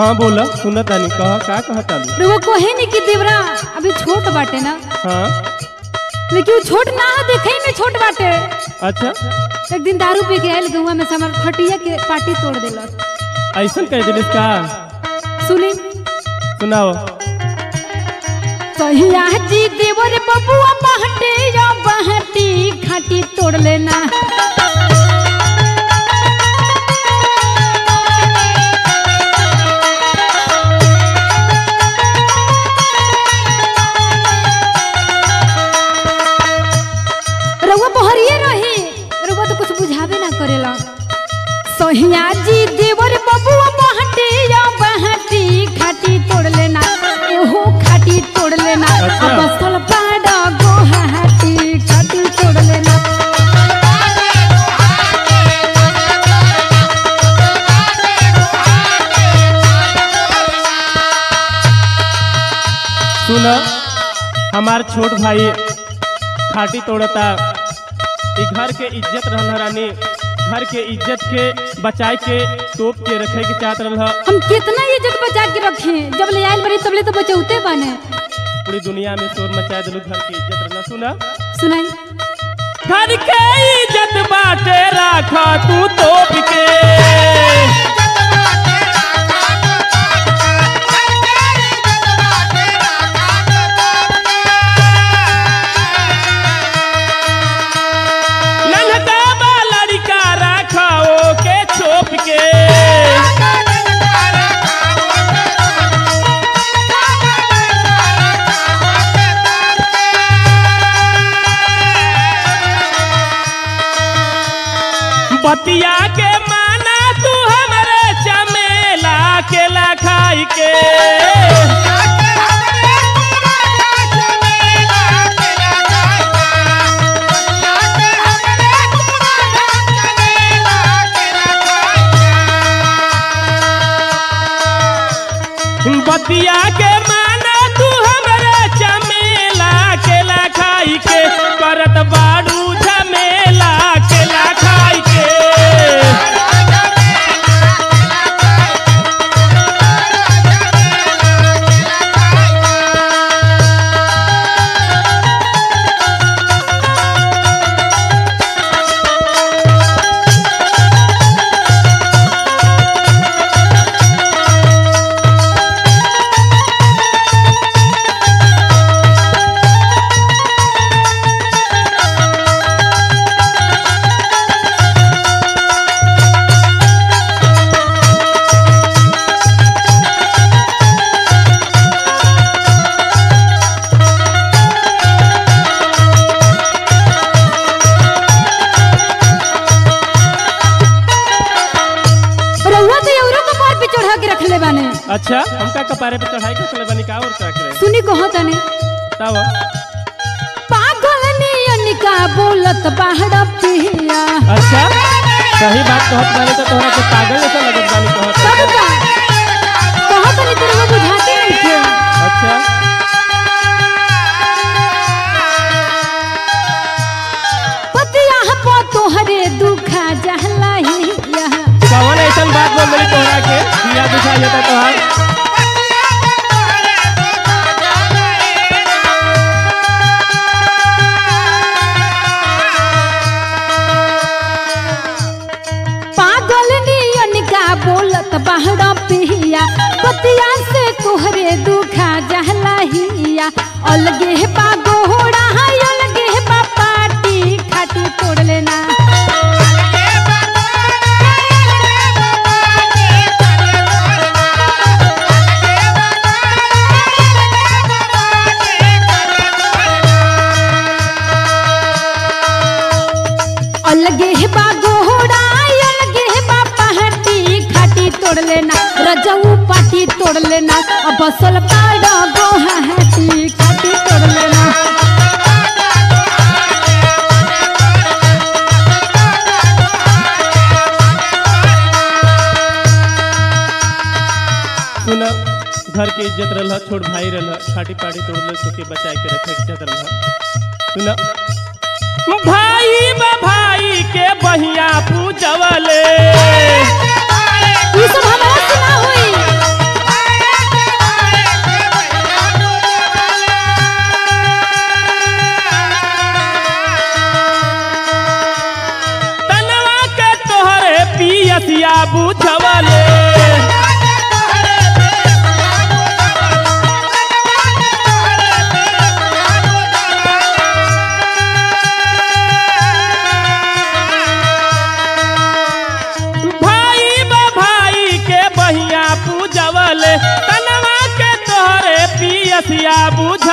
हाँ बोला सुना तानी कह का कह तानी रउआ कहे नहीं कि देवरा अभी छोट बाटे ना हाँ लेकिन वो छोट ना है देखे में छोट बाटे अच्छा एक दिन दारू पी के आयल गौवा में से हमार खटिया के पार्टी तोड़ दिलस ऐसा कह दिलिस का सुनी सुनाओ कहिया जी देवर बबुआ बहटे या बहटी खाटी तोड़ लेना रउआ बहरिए रही रउआ तो कुछ बुझावे ना करेला सोहिया जी देवर बबुआ बहटी या बहटी खाटी तोड़ लेना एहो खाटी तोड़ लेना अच्छा। अब असल पाड़ा गोहाटी खाटी तोड़ लेना सुना हमार छोट भाई खाटी तोड़ता ई घर के इज्जत रहल ह रानी घर के इज्जत के बचाए के तोप के रखे के चाहत रहल ह। हम कितना इज्जत बचा के रखे जब ले आयल बड़ी तब ले तो बचौते बने पूरी दुनिया में शोर मचा दिलू घर की इज्जत रहल सुना सुनाई घर के इज्जत बाटे राखा तू तोप के नन्हका बा लड़का राखा के छोप के बतिया के माना तू हमरे चमेला केला खाई के बतिया के माना तू हमरे चमेला केला खाई के करत बाड़ू झमेला केला खाई के रउआ तो औरों को पार पे चढ़ा के रखले बाने अच्छा हमका कपारे पे चढ़ाई के चले बनी का और क्या करे सुनी कहो तने तब पागल नियन का बोलत बाहर पिया अच्छा सही बात कहत बानी तो तोहरा के पागल जैसा लगत बानी कहत सब का कहो तनी तो रउआ बुझाते नहीं थे अच्छा पतिया पो तोहरे दुखा जहला ही यहाँ कौन ऐसा बात बोल रही तोहरा के दिया दिखाई जाता तोहार पागल नियन का बोलत बाहर पिया पतिया से तोहरे दुखा जहला हिया अलगे बा गोहरा है अलगे बा पाटी खाटी तोड़ लेना अलगे बा गोहरा अलगे बा पहाटी खाटी तोड़ लेना रजऊ पाटी तोड़ लेना अब बसल पाड़ा गोहाटी खाटी तोड़ लेना सुना घर के इज्जत रहल छोट भाई रहल खाटी पाटी तोड़ ले सो के बचाए के रखे के इज्जत रहल सुना भाई बा भाई के बहिया पूजवले ये सब हमारा से ना होई बतिया बुझ